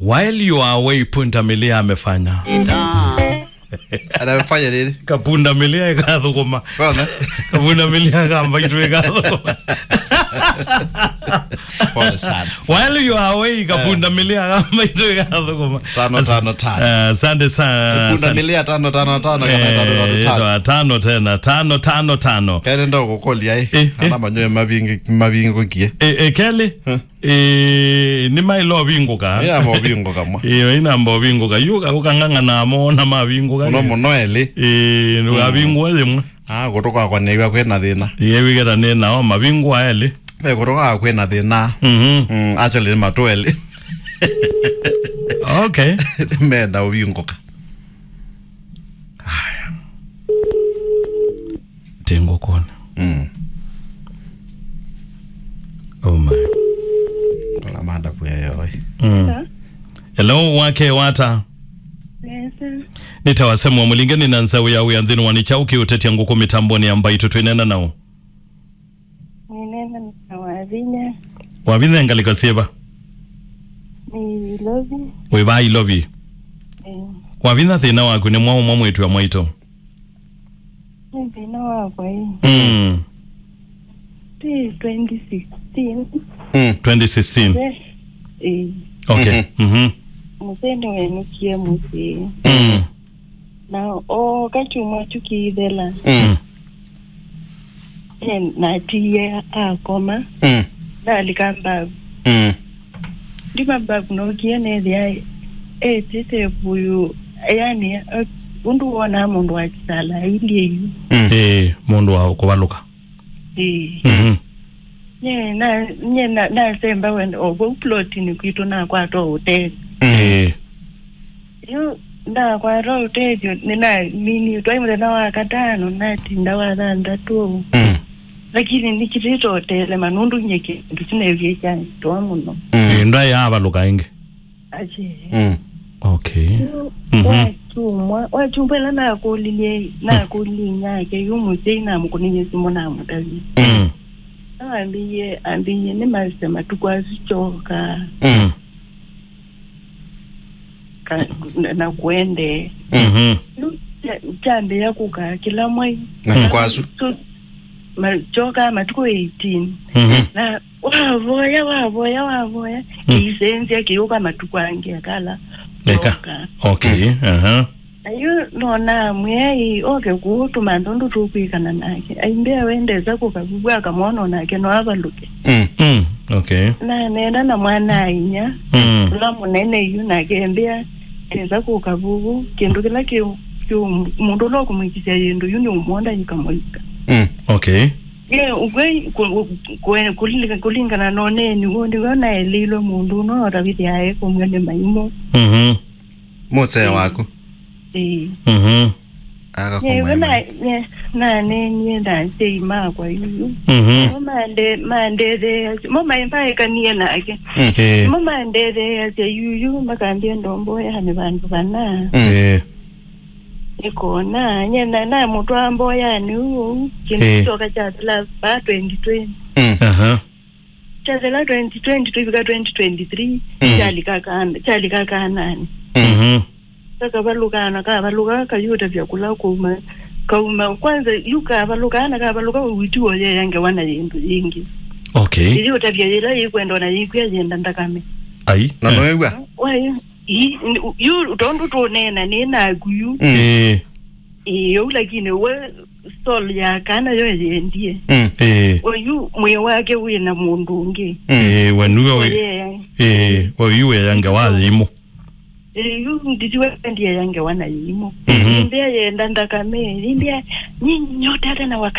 while you are away punda milia amefanya anafanya nini kapunda milia ikathuguma kwanza kapunda milia kamba itu ikathuguma pole sana while you are away kapunda milia kamba itu ikathuguma Tano, tano, tano. Eh, asante sana punda asante. milia tano tano tano kana tano tano Eh, tano tano tena tano tano tano kene ndo gukolia i Eh, ana manyoe mabingi mabingo kie e, e, keli e, ni mailo vinguka ya mabingo kamwa iyo inamba vinguka yuka ukang'ang'ana mona mavinguka muno muno eli e, nukavingua thimwe ah gutuka kwa neiwa kwina thina iyeviketa ni nao mavingua eli be gutuka kwina thina Mhm. mm actually ni matu eli okay menda ubinguka tengo kona mm oh my la manda puya yoi mm. hello wake wata nitawasemwa mulingeni na nzau ya uyanthini wanichauki utetia nguku mitamboni ambaito twinena nao ninena na wavinya wavithengalikasiva ni lovi wiva ilovi eh, wavitha thina waku ni mwaumwa mwitu wa mwaito ni thina wakwa hii mm. ti 2016 mm 2016 eh, eh, okay mhm museni wenukie musi mm. na o kachumwa chukiithela mm eh, natiye akoma mm nalika mbavu mm ndi mabavu nokie nethia etite vuyu yani eh, undu wona mundu wakisala ilieyu mm eh mundu wa kuvaluka eh. mhm nye na nye na nasemba wena obo uplotini kwitu nakwata utezi eh yo ndakwata utezi nina mini twaimulena wakatano nati ndawathandatu mm lakini nichitita utele manundu nye kindu cinevye chanitoa muno eh ndai avaluka ingi ache mm okay Mhm. wachumwa wachumbwela nakulilie nakulinyake yumusei namukuninye simo namutavi mm. awambiye ambiye nimalise matuku azichoka mm. ka- na kuende mhm chambe yakuka kila mwai Matukwazu? So, machoka matuku 18 mhm na wavoya wavoya wavoya Mm. kiisenzia kiuka matuku ange akala Eka. choka okay aha ayo nona mwai oke kuutuma ndondu tukwikana nake aimbea wendeza kukavugwa akamwona nake noavaluke mm mm. okay na nenda na mwana ainya mm. ula munene yu nakembea eza kukavugu kindu kila ki ki- mundu ulo kumwikisya yindu yu niumonda yikamwika mm okay ye ukwe ku- ku- kulinga- kulingana noneni undi wonaelilwe mundu unootavithyae kumwene maimo mhm muse waku Eh. mhm yewe akakumwema nanenie ndansei makwa yuyu mhm momande mandetheya momaimbaekanie nake eh momandetheya yuyu makambia ndombo yani vandu vana eh ikona nyena na mutu ambo yani uu Eh. kindu toka chathela pa 2020 mm aha chathela 2020 twivika 2023 Mm. chalikakana chalikakanani mhm kakavalukana kavaluka kayuta vyakula kuma kauma kwanza yu kavalukana kavaluka witiwo yeyange wana yindu yingi okay iliuta vyayila yikwenda na yikwya yenda ndakame ai na noegwa wayo i- yu utondu tunena ninakuyu mm eh iyo lakini we sol yakana yo yendie mm eh oyu mwe wake wina mundu ungi eh wenuwe oye eh oyuwe yange wathimo yu nditiwe ndiye yange wana yimo Mhm. imbia yenda ndakame imbia nyinyi nyote hata na